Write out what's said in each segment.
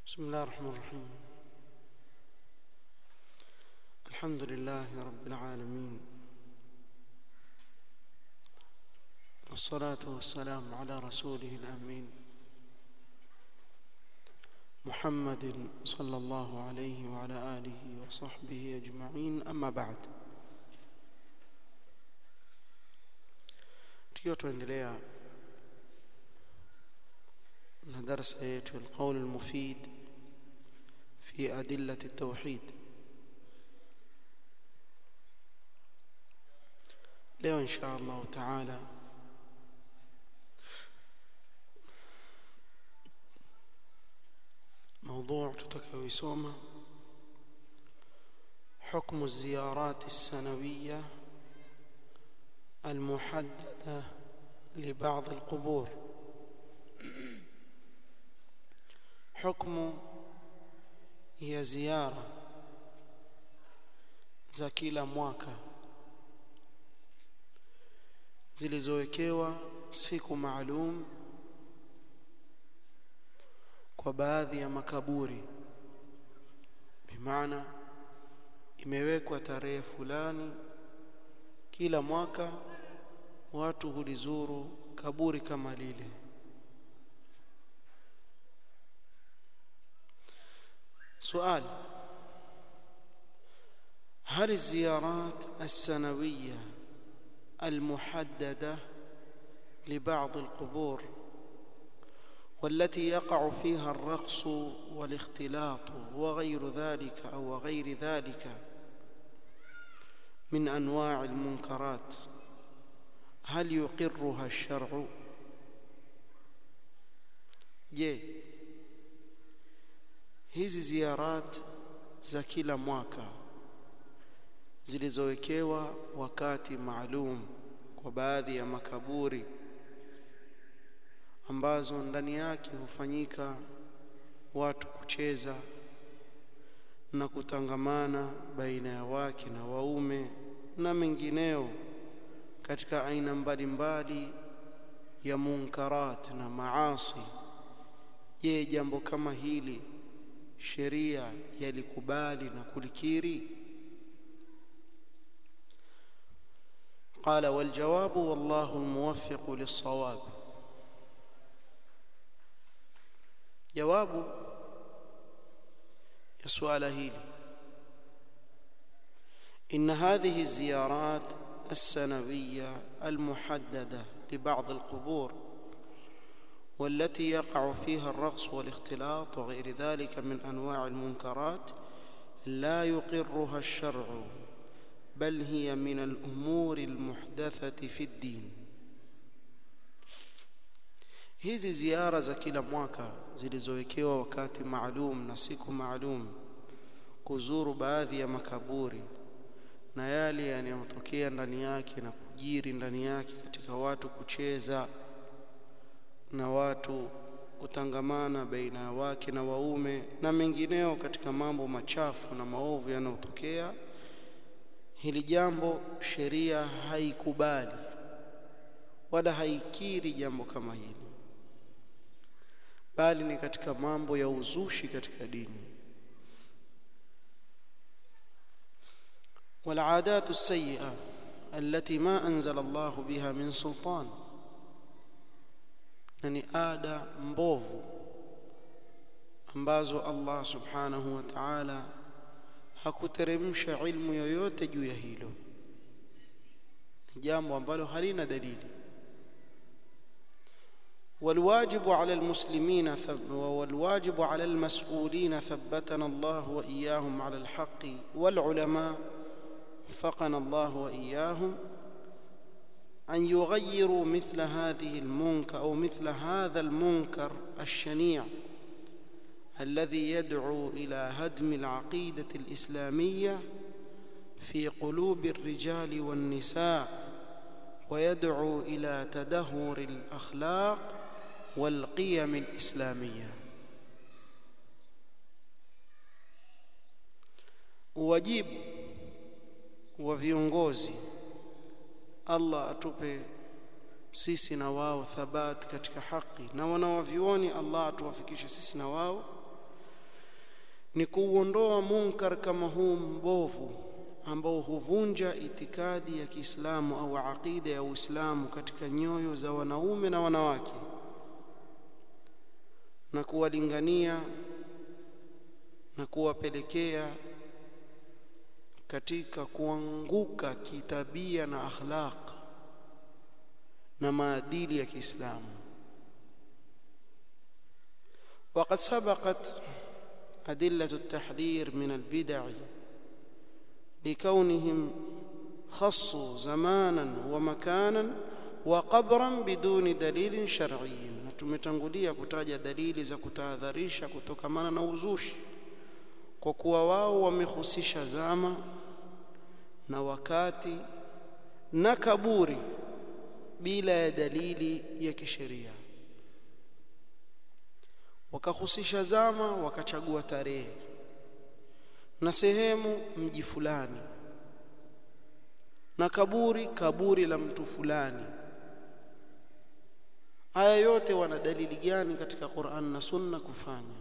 بسم الله الرحمن الرحيم الحمد لله رب العالمين والصلاة والسلام على رسوله الأمين محمد صلى الله عليه وعلى آله وصحبه أجمعين أما بعد tukiwa tuendelea na darasa yetu alqaul almufid fi adillati at-tauhid leo insha Allah taala موضوع tutakayoisoma حكم الزيارات السنويه المحدده لبعض القبور حكم هي زياره za kila mwaka zilizowekewa siku maalum kwa baadhi ya makaburi bimaana imewekwa tarehe fulani kila mwaka watu hulizuru kaburi kama lile سؤال هل الزيارات السنويه المحدده لبعض القبور والتي يقع فيها الرقص والاختلاط وغير ذلك او غير ذلك من انواع المنكرات هل يقرها الشرع je hizi ziarat za kila mwaka zilizowekewa wakati maalum kwa baadhi ya makaburi ambazo ndani yake hufanyika watu kucheza na kutangamana baina ya wake na waume na mengineo katika aina mbalimbali ya munkarat na maasi je jambo kama hili sheria yalikubali na kulikiri قال والجواب والله الموفق للصواب jawabu ya suala hili ان هذه الزيارات السنويه المحدده لبعض القبور والتي يقع فيها الرقص والاختلاط وغير ذلك من انواع المنكرات لا يقرها الشرع بل هي من الامور المحدثه في الدين hizi ziara za kila mwaka zilizowekewa wakati maalum na siku maalum kuzuru baadhi ya makaburi na yale yanayotokea ndani yake na kujiri ndani yake katika watu kucheza na watu kutangamana baina ya wake na waume na mengineo katika mambo machafu na maovu yanayotokea hili jambo sheria haikubali wala haikiri jambo kama hili bali ni katika mambo ya uzushi katika dini والعادات السيئه التي ما انزل الله بها من سلطان ni ada mbovu ambazo Allah subhanahu wa ta'ala hakuteremsha ilmu yoyote juu ya hilo ni jambo ambalo halina dalili والواجب على المسلمين والواجب على المسؤولين ثبتنا الله واياهم على الحق والعلماء وفقنا الله واياهم ان يغيروا مثل هذه المنكر او مثل هذا المنكر الشنيع الذي يدعو الى هدم العقيده الاسلاميه في قلوب الرجال والنساء ويدعو الى تدهور الاخلاق والقيم الاسلاميه wajibu wa viongozi Allah atupe sisi na wao thabat katika haki na wanawavioni Allah atuwafikishe sisi na wao ni kuuondoa munkar kama huu mbovu ambao huvunja itikadi ya Kiislamu au aqida ya Uislamu katika nyoyo za wanaume na wanawake na kuwalingania na kuwapelekea katika kuanguka kitabia na akhlaq na maadili ya Kiislamu وقد سبقت أدلة التحذير من البدع لكونهم خصوا زمانا ومكانا وقبرا بدون دليل شرعي tumetangulia kutaja dalili za kutahadharisha kutokamana na uzushi kwa kuwa wao wamehusisha zama na wakati na kaburi bila ya dalili ya kisheria wakahusisha zama wakachagua tarehe na sehemu mji fulani na kaburi kaburi la mtu fulani haya yote wana dalili gani katika Qur'an na Sunna kufanya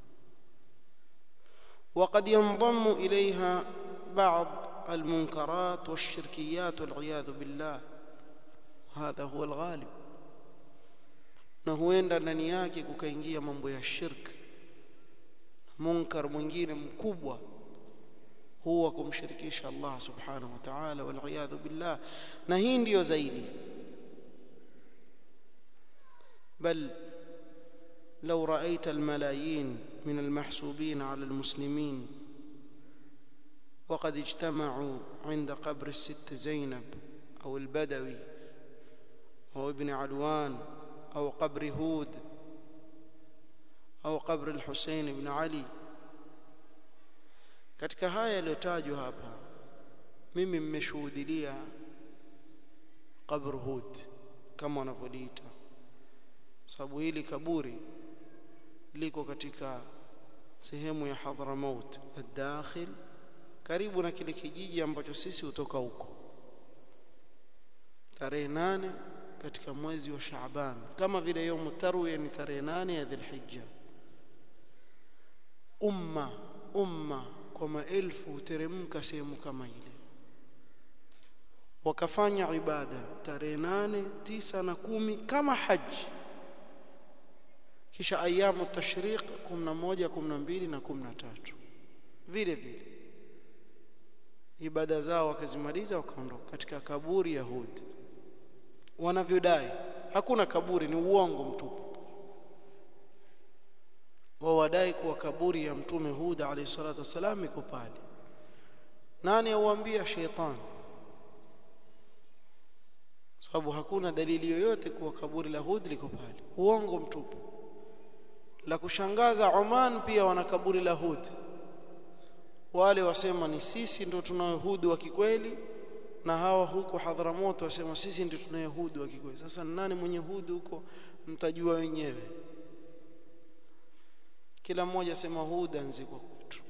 وقد ينضم إليها بعض المنكرات والشركيات والعياذ بالله هذا هو الغالب na huenda ndani yake kukaingia mambo ya shirk munkar mwingine mkubwa huwa kumshirikisha Allah subhanahu wa ta'ala wal iyadhu billah na hii ndiyo zaidi بل لو رأيت الملايين من المحسوبين على المسلمين وقد اجتمعوا عند قبر الست زينب أو البدوي أو ابن علوان أو قبر هود أو قبر الحسين بن علي katika haya yaliyotajwa hapa mimi mmeshuhudilia qabr hud kama wanavyoliita sababu hili kaburi liko katika sehemu ya Hadramaut ad-dakhil karibu na kile kijiji ambacho sisi hutoka huko tarehe nane katika mwezi wa Shaaban kama vile yaumu tarwiya ni tarehe nane ya Dhulhijja umma umma kwa maelfu huteremka sehemu kama ile wakafanya ibada tarehe nane tisa na kumi kama haji kisha ayamu tashriq 11 12 na 13 vile vile ibada zao wakazimaliza wakaondoka katika kaburi ya Hud wanavyodai hakuna kaburi ni uongo mtupu wao wadai kuwa kaburi ya mtume Hud alayhi salatu wasalam iko pale nani auambia sheitani sababu hakuna dalili yoyote kuwa kaburi la Hud liko pale uongo mtupu la kushangaza Oman pia wana kaburi la Hud wale wasema ni sisi ndio tunayehudi wa kikweli na hawa huko Hadhramut wasema sisi ndio tunayehudi wa kikweli sasa nani mwenye hudi huko mtajua wenyewe kila mmoja sema huda nziko kwetu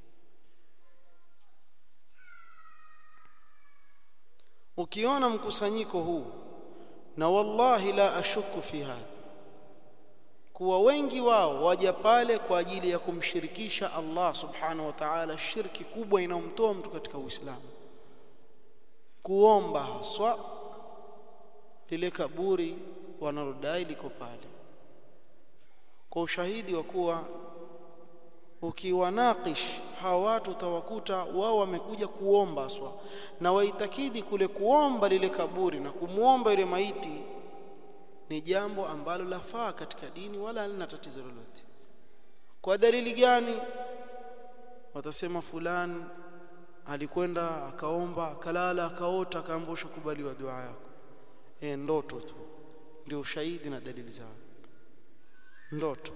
ukiona mkusanyiko huu na wallahi la ashuku fi hadha kuwa wengi wao waja pale kwa ajili ya kumshirikisha Allah subhanahu wa ta'ala shirki kubwa inayomtoa mtu katika Uislamu kuomba haswa lile kaburi wanalodai liko pale kwa ushahidi wa kuwa ukiwanakish hawa watu utawakuta wao wamekuja kuomba haswa na waitakidi kule kuomba lile kaburi na kumwomba yule maiti ni jambo ambalo lafaa katika dini wala halina tatizo lolote kwa dalili gani watasema fulani alikwenda akaomba akalala akaota akaambusha kubaliwa dua yako e, ndoto tu ndio ushahidi na dalili zao ndoto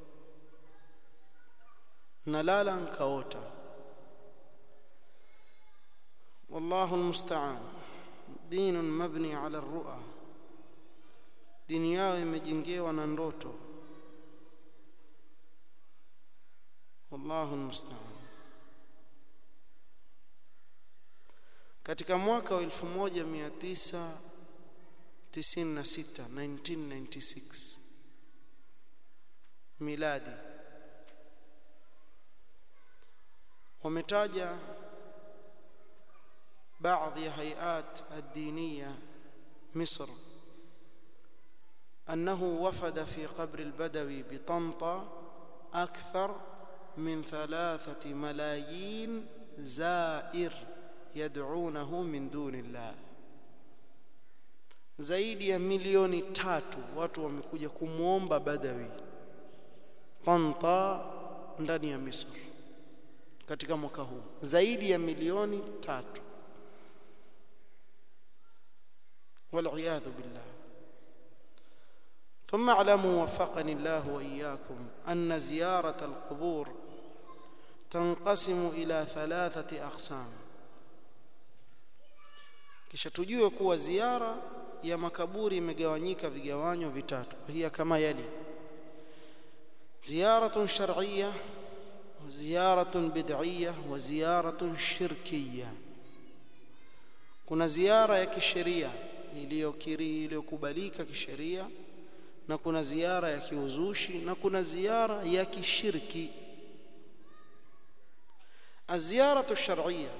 nalala nkaota wallahu almusta'an dinun mabni ala ar-ru'a dini yao imejengewa na ndoto wallahu almusta'an katika mwaka wa 1996 1996 miladi wametaja baadhi ya hayat ad-diniya Misr أنه وفد في قبر البدوي بطنطا أكثر من ثلاثة ملايين زائر يدعونه من دون الله zaidi ya milioni tatu watu wamekuja kumwomba Badawi Tanta ndani ya Misri katika mwaka huu zaidi ya milioni tatu والعياذ بالله ثم اعلموا وفقني الله واياكم ان زياره القبور تنقسم الى ثلاثه اقسام kisha tujue kuwa ziara ya makaburi imegawanyika vigawanyo vitatu hiya kama yali ziyaratun shar'iyya ziyaratun bid'iyya wa ziyaratun shirkiyya kuna ziara ya kisheria iliyokiri iliyokubalika kisheria na kuna ziara ya kiuzushi na kuna ziara ya kishirki الزيارة الشرعية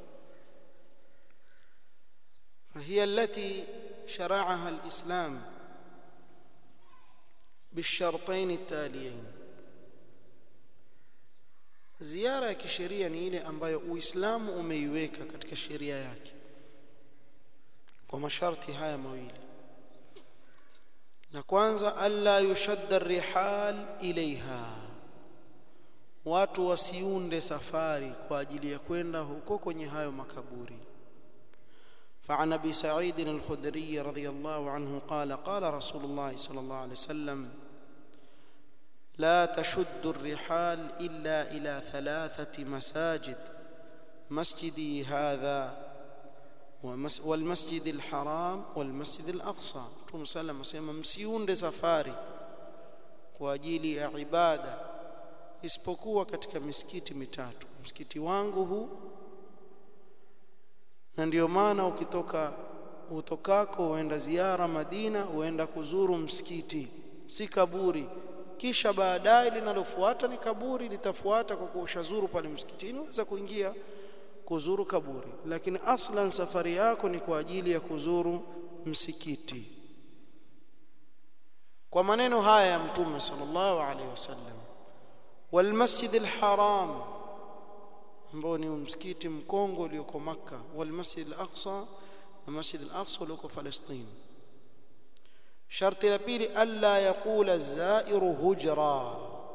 فهي التي شرعها الإسلام بالشرطين التاليين ziara ya kisheria ni ile ambayo Uislamu umeiweka katika sheria yake kwa masharti haya mawili la kwanza alla yushadda rihal ilaiha watu wasiunde safari kwa ajili ya kwenda huko kwenye hayo makaburi فعن ابي سعيد الخدري رضي الله عنه قال قال رسول الله صلى الله عليه وسلم لا تشد الرحال الا الى ثلاثه مساجد مسجدي هذا والمسجد الحرام والمسجد الاقصى Mtume sallam asema msiunde safari kwa ajili ya ibada isipokuwa katika misikiti mitatu msikiti wangu huu na ndio maana ukitoka utokako uenda ziara Madina uenda kuzuru msikiti si kaburi kisha baadaye linalofuata ni kaburi litafuata kwa kushazuru pale msikitini unaweza kuingia kuzuru kaburi lakini aslan safari yako ni kwa ajili ya kuzuru msikiti kwa maneno haya ya mtume sallallahu alaihi wasallam wal masjid al haram ambao ni msikiti mkongo ulioko maka wal masjid al aqsa na masjid al aqsa ulioko Palestina sharti la pili alla yaqula zairu hujra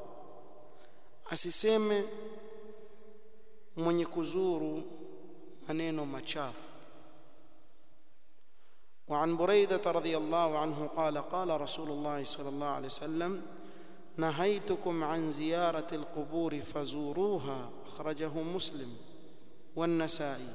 asiseme mwenye kuzuru maneno machafu وعن بريدة رضي الله عنه قال قال رسول الله صلى الله عليه وسلم نهيتكم عن زيارة القبور فزوروها أخرجه مسلم والنسائي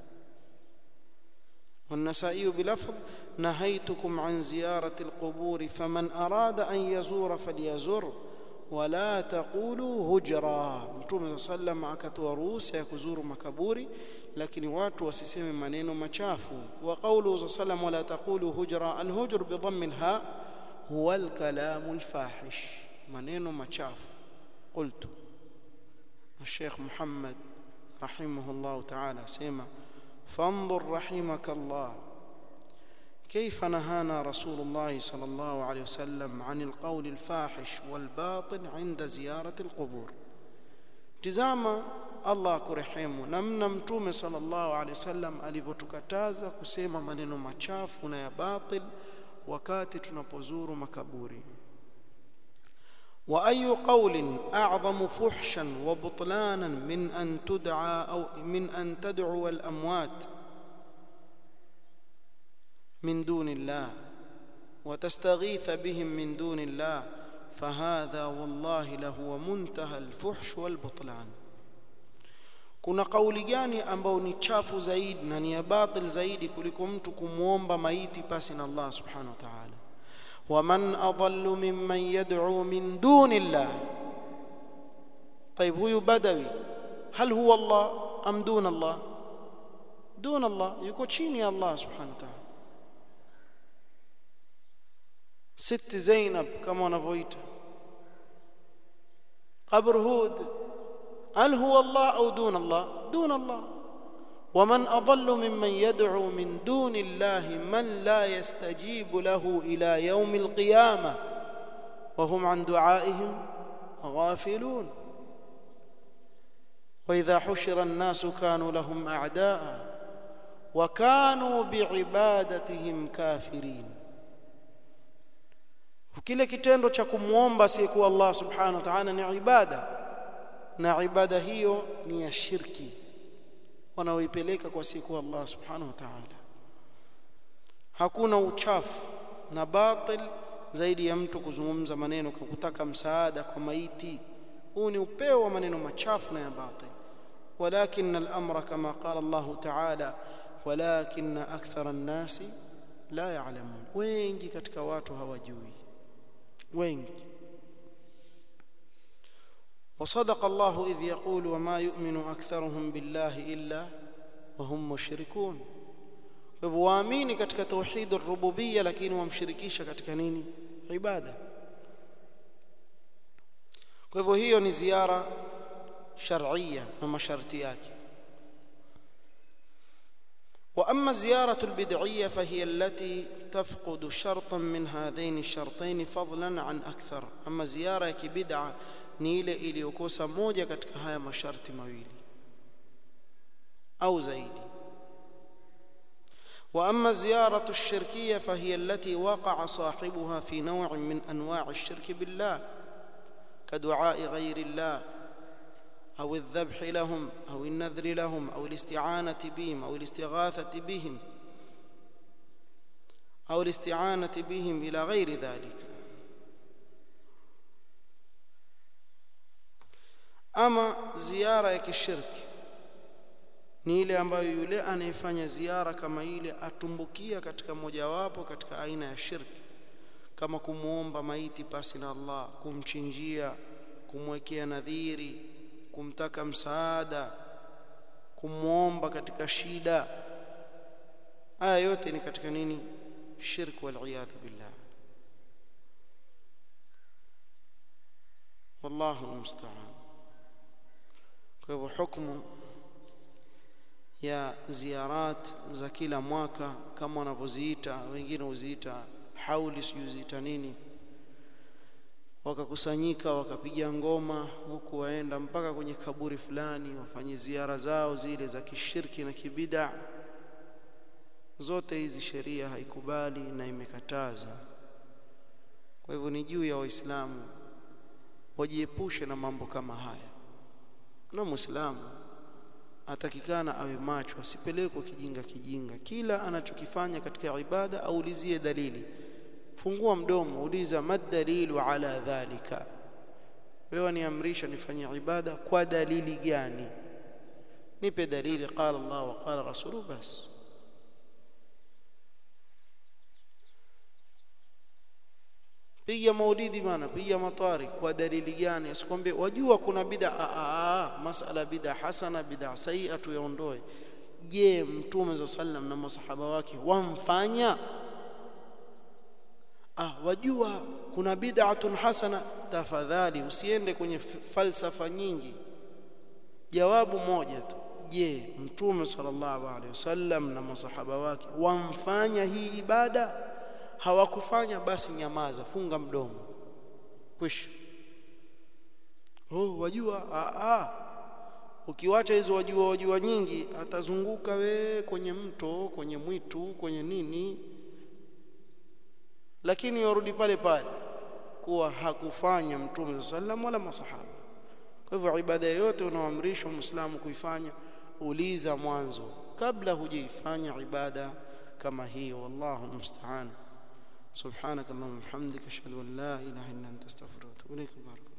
والنسائي بلفظ نهيتكم عن زيارة القبور فمن أراد أن يزور فليزر ولا تقولوا هجرا mtume صلى الله عليه وسلم akatoa ruhusa ya kuzuru makaburi lakini watu wasiseme maneno machafu wa qawlu sallam wala taqulu hujra alhujr bi dhamm alha huwa alkalam alfahish maneno machafu qultu الشيخ محمد رحمه الله تعالى سيما فانظر رحمك الله كيف نهانا رسول الله صلى الله عليه وسلم عن القول الفاحش والباطل عند زيارة القبور تزاما Allah kurehemu namna mtume sallallahu alaihi wasallam alivyotukataza kusema maneno machafu na ya batil wakati tunapozuru makaburi wa ayu qawlin a'zamu fuhshan wa butlanan min an tud'a aw min an tad'u al amwat من دون الله وتستغيث بهم من دون الله فهذا والله لهو منتهى الفحش والبطلان kuna kauli gani ambao ni chafu zaidi na ni ya batil zaidi kuliko mtu kumwomba maiti pasi na Allah subhanahu wa ta'ala waman adallu mimman yad'u min duni Allah طيب huyu badawi hal huwa Allah am dun Allah dun Allah yuko chini ya Allah subhanahu wa ta'ala ست زينب كما wanavyoita قبر هود هل هو الله أو دون الله دون الله ومن أضل ممن يدعو من دون الله من لا يستجيب له إلى يوم القيامة وهم عن دعائهم غافلون وإذا حشر الناس كانوا لهم أعداء وكانوا بعبادتهم كافرين kile kitendo cha kumwomba asiyekuwa Allah subhanahu wa ta'ala ni ibada na ibada hiyo ni ya shirki wanaoipeleka kwa siku Allah subhanahu wa ta'ala hakuna uchafu na batil zaidi ya mtu kuzungumza maneno kwa kutaka msaada kwa maiti huu ni upeo wa maneno machafu na ya batil ولكن الامر كما قال الله تعالى ولكن اكثر الناس لا يعلمون wengi katika watu hawajui wengi وصدق الله إذ يقول وما يؤمن أكثرهم بالله إلا وهم مشركون waamini katika tauhid ar-rububiyya lakini wamshirikisha katika nini ibada kwa hivyo hiyo ni ziara shar'iyya na masharti yake واما زياره البدعيه فهي التي تفقد شرطا من هذين الشرطين فضلا عن اكثر اما زياره كبدعه ni ile iliyokosa moja katika haya masharti mawili au zaidi واما الزياره الشركيه فهي التي وقع صاحبها في نوع من انواع الشرك بالله كدعاء غير الله او الذبح لهم او النذر لهم او الاستعانه بهم او الاستغاثه بهم او الاستعانه بهم الى غير ذلك ama ziara ya kishirki ni ile ambayo yule anayefanya ziara kama ile atumbukia katika mojawapo katika aina ya shirki kama kumuomba maiti pasi na Allah kumchinjia kumwekea nadhiri kumtaka msaada kumwomba katika shida haya yote ni katika nini shirk wal billah wallahu musta'an kwa hivyo hukumu ya ziarat za kila mwaka kama wanavyoziita wengine huziita hauli sijuziita nini wakakusanyika wakapiga ngoma huku waenda mpaka kwenye kaburi fulani wafanye ziara zao zile za kishirki na kibida zote hizi sheria haikubali na imekataza kwa hivyo ni juu ya waislamu wajiepushe na mambo kama haya na muislamu atakikana awe macho asipelekwe kijinga kijinga kila anachokifanya katika ibada aulizie dalili fungua mdomo uliza madalilu ala dhalika wewe niamrisha nifanye ibada kwa dalili gani nipe dalili qala Allah wa qala rasulu bas piga maulidi bana piga matwari kwa dalili gani asikwambie wajua kuna bid'a masala bid'a hasana bid'a sayyi'a tuyaondoe je mtume sallam na masahaba wake wamfanya ah wajua kuna bid'atun hasana tafadhali usiende kwenye falsafa nyingi jawabu moja tu je mtume sallallahu alaihi wasallam na masahaba wake wamfanya hii ibada hawakufanya basi nyamaza funga mdomo kwisha oh wajua a a ukiwacha hizo wajua wajua nyingi atazunguka we kwenye mto kwenye mwitu kwenye nini lakini warudi pale pale kuwa hakufanya mtume sallam wala masahaba kwa hivyo ibada yoyote unaoamrishwa muislamu kuifanya uliza mwanzo kabla hujaifanya ibada kama hiyo wallahu musta'an سبحانك اللهم وبحمدك اشهد ان لا اله الا انت استغفرك واتوب اليك بارك